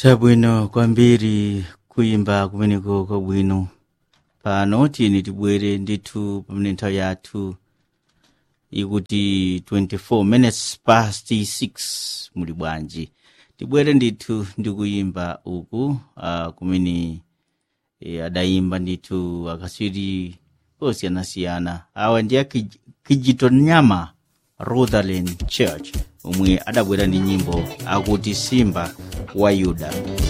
chabwino kwambiri kuyimba kumeneko kwabwino pano tiyeni tibwere ndithu pamene nthawi yathu ikuti 24 minutes past 6 muli bwanji tibwere ndithu ndi kuyimba uku uh, kumene e, adayimba ndithu akasiri osiyanasiyana awa ndi a Kij- kijitonyama rutherland church omwe adabwera ndi nyimbo akuti simba wa yuda